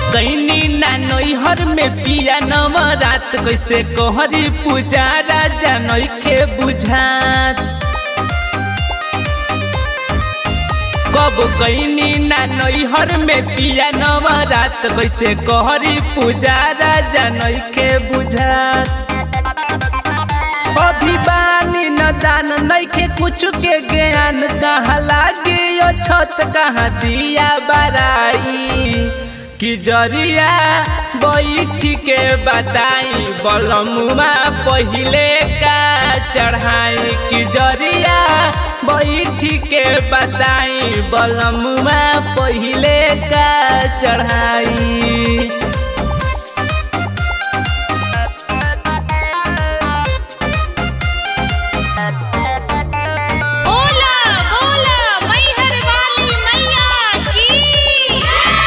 कैनी ना नैहर में पिया नवरात कैसे कहरी पूजा राजा नैखे बुझात कब कैनी ना नैहर में पिया नवरात कैसे कहरी पूजा राजा नैखे बुझात अभिमानी न दान नैखे कुछ के ज्ञान कहाँ लागे यो छत कहाँ दिया बराई कि जरिया बैठ के बताई बलमुआ पहिले का चढ़ाई कि जरिया बैठ के बताई बलमुआ पहिले का चढ़ाई बोला बोला मैहर वाली मैया की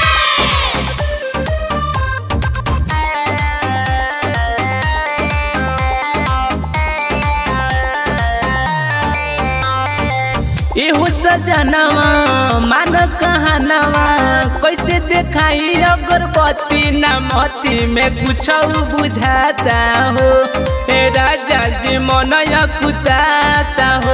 एहो सजनवा मान कहनवा कैसे देखाई अगरबत्ती ना मोती में कुछ बुझाता हो हे राजा जी मन कुताता हो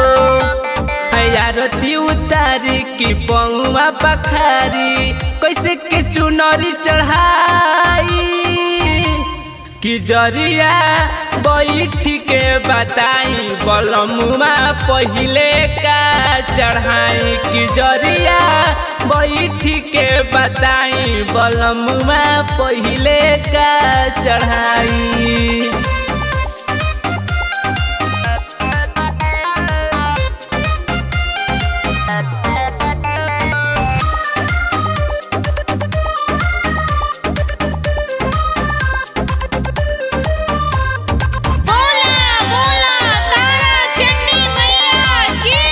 आरती उतारी की पौआ पखारी कैसे के चुनरी चढ़ाई कि जरिया बैठ के बताई बलमुआ पहिले का चढ़ाई कि जरिया बैठ के बताई बलमुआ पहिले का चढ़ाई बोला बोला तारा चंडी मैया की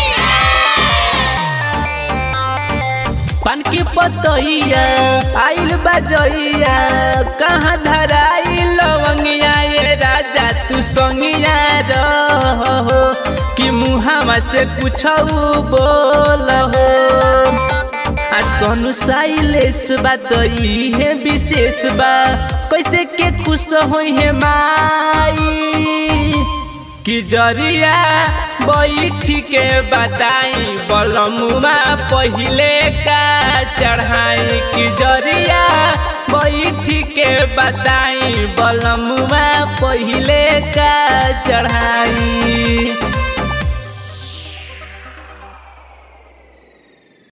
पान की पतैया आइल बजैया कहाँ धराई लवंगिया ये राजा तू संगिया रहो कि मुहावा से कुछ बोल हो आज सोनू साइलेस बा तो है विशेष बा कैसे के खुश होई है माई कि जरिया बैठ के बताई बलमुआ पहिले का चढ़ाई कि जरिया बैठ के बताई बलमुआ पहिले का चढ़ाई